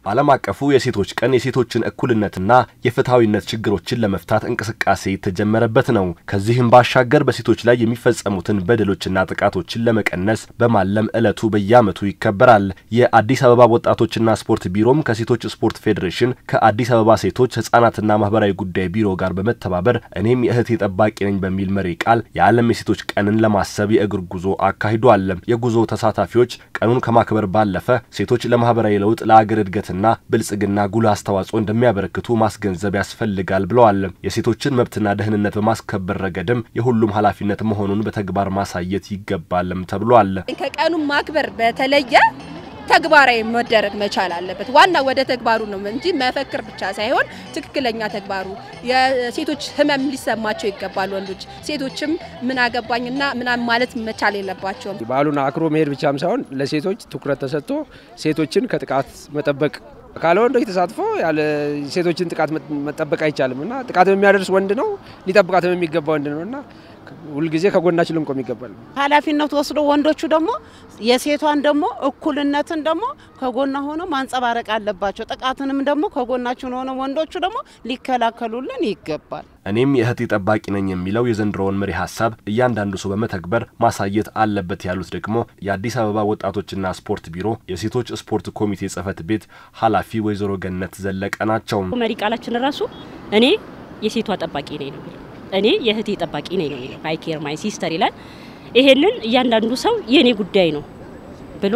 ዓለም አቀፉ የሴቶች ቀን የሴቶችን እኩልነትና የፍትሐዊነት ችግሮችን ለመፍታት እንቅስቃሴ የተጀመረበት ነው። ከዚህም ባሻገር በሴቶች ላይ የሚፈጸሙትን በደሎችና ጥቃቶችን ለመቀነስ በማለም ዕለቱ በየዓመቱ ይከበራል። የአዲስ አበባ ወጣቶችና ስፖርት ቢሮም ከሴቶች ስፖርት ፌዴሬሽን ከአዲስ አበባ ሴቶች ሕጻናትና ማህበራዊ ጉዳይ ቢሮ ጋር በመተባበር እኔም የእህቴ ጠባቂ ነኝ በሚል መሪ ቃል የዓለም የሴቶች ቀንን ለማሰብ የእግር ጉዞ አካሂዷል። የጉዞ ተሳታፊዎች ቀኑን ከማክበር ባለፈ ሴቶች ለማህበራዊ ለውጥ ለአገር እድገትና ብልጽግና ጉልህ አስተዋጽኦ እንደሚያበረክቱ ማስገንዘብ ያስፈልጋል ብለዋል። የሴቶችን መብትና ደህንነት በማስከበር ረገድም የሁሉም ኃላፊነት መሆኑን በተግባር ማሳየት ይገባልም ተብሏል። ከቀኑ ማክበር በተለየ ተግባራዊ መደረግ መቻል አለበት። ዋና ወደ ተግባሩ ነው እንጂ መፈክር ብቻ ሳይሆን ትክክለኛ ተግባሩ የሴቶች ህመም ሊሰማቸው ይገባል። ወንዶች ሴቶችም ምን አገባኝና ምናምን ማለት መቻል የለባቸውም። በዓሉን አክብሮ መሄድ ብቻም ሳይሆን ለሴቶች ትኩረት ተሰጥቶ ሴቶችን ከጥቃት መጠበቅ ካለ ወንዶች ተሳትፎ ያለ ሴቶችን ጥቃት መጠበቅ አይቻልም እና ጥቃት የሚያደርስ ወንድ ነው፣ ሊጠብቃትም የሚገባ ወንድ ነው እና ሁልጊዜ ከጎናችን ልንቆም ይገባል። ኃላፊነት ወስዶ ወንዶቹ ደግሞ የሴቷን ደግሞ እኩልነትን ደግሞ ከጎና ሆኖ ማንጸባረቅ አለባቸው። ጥቃትንም ደግሞ ከጎናችን ሆነ ወንዶቹ ደግሞ ሊከላከሉልን ይገባል። እኔም የእህቴ ጠባቂ ነኝ የሚለው የዘንድሮውን መሪ ሀሳብ እያንዳንዱ ሰው በመተግበር ማሳየት አለበት ያሉት ደግሞ የአዲስ አበባ ወጣቶችና ስፖርት ቢሮ የሴቶች ስፖርት ኮሚቴ ጽህፈት ቤት ኃላፊ ወይዘሮ ገነት ዘለቀ ናቸው። መሪ ቃላችን ራሱ እኔ የሴቷ ጠባቂ ነኝ ነው የሚለው እኔ የእህቴ ጠባቂ ነኝ ነው የሚለው አይ ኬር ማይ ሲስተር ይላል። ይሄንን እያንዳንዱ ሰው የእኔ ጉዳይ ነው ብሎ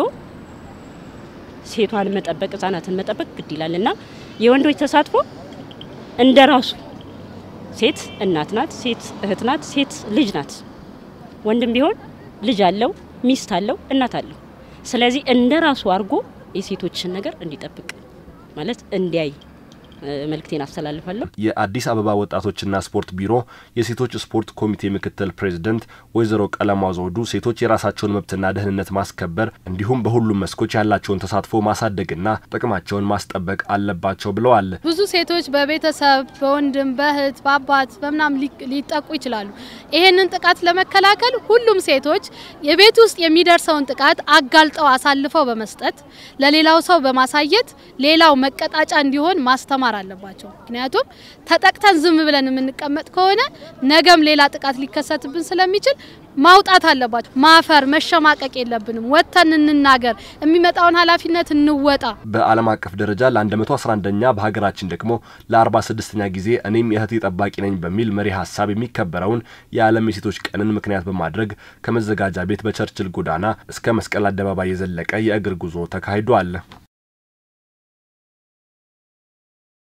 ሴቷን መጠበቅ ህጻናትን መጠበቅ ግድ ይላል እና የወንዶች ተሳትፎ እንደ ራሱ ሴት እናት ናት፣ ሴት እህት ናት፣ ሴት ልጅ ናት። ወንድም ቢሆን ልጅ አለው፣ ሚስት አለው፣ እናት አለው። ስለዚህ እንደ ራሱ አድርጎ የሴቶችን ነገር እንዲጠብቅ ማለት እንዲያይ መልእክቴን አስተላልፋለሁ። የአዲስ አበባ ወጣቶችና ስፖርት ቢሮ የሴቶች ስፖርት ኮሚቴ ምክትል ፕሬዚደንት ወይዘሮ ቀለማ ዘውዱ ሴቶች የራሳቸውን መብትና ደህንነት ማስከበር እንዲሁም በሁሉም መስኮች ያላቸውን ተሳትፎ ማሳደግና ጥቅማቸውን ማስጠበቅ አለባቸው ብለዋል። ብዙ ሴቶች በቤተሰብ በወንድም በእህት በአባት በምናም ሊጠቁ ይችላሉ። ይሄንን ጥቃት ለመከላከል ሁሉም ሴቶች የቤት ውስጥ የሚደርሰውን ጥቃት አጋልጠው አሳልፈው በመስጠት ለሌላው ሰው በማሳየት ሌላው መቀጣጫ እንዲሆን ማስተማር አለባቸው። ምክንያቱም ተጠቅተን ዝም ብለን የምንቀመጥ ከሆነ ነገም ሌላ ጥቃት ሊከሰትብን ስለሚችል ማውጣት አለባቸው። ማፈር፣ መሸማቀቅ የለብንም። ወጥተን እንናገር፣ የሚመጣውን ኃላፊነት እንወጣ። በዓለም አቀፍ ደረጃ ለ111ኛ በሀገራችን ደግሞ ለ46ኛ ጊዜ እኔም የእህቴ ጠባቂ ነኝ በሚል መሪ ሀሳብ የሚከበረውን የዓለም የሴቶች ቀንን ምክንያት በማድረግ ከመዘጋጃ ቤት በቸርችል ጎዳና እስከ መስቀል አደባባይ የዘለቀ የእግር ጉዞ ተካሂዷል።